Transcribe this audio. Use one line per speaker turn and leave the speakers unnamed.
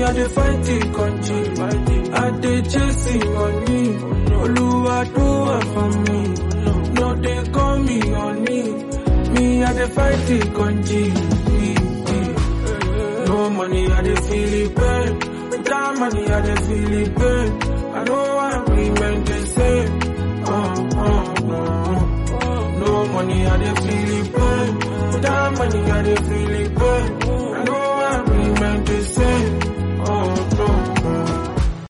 Me, I dey fight the country. I dey chasing money. Oluwa do it for me. No, they call me honey. Me, I dey fight the country. No money, I dey feel it pain. Without money, I dey feel it pain. I know why we meant to say. Oh, oh, oh. No money, I dey feel it pain. Without money, I dey feel it pain.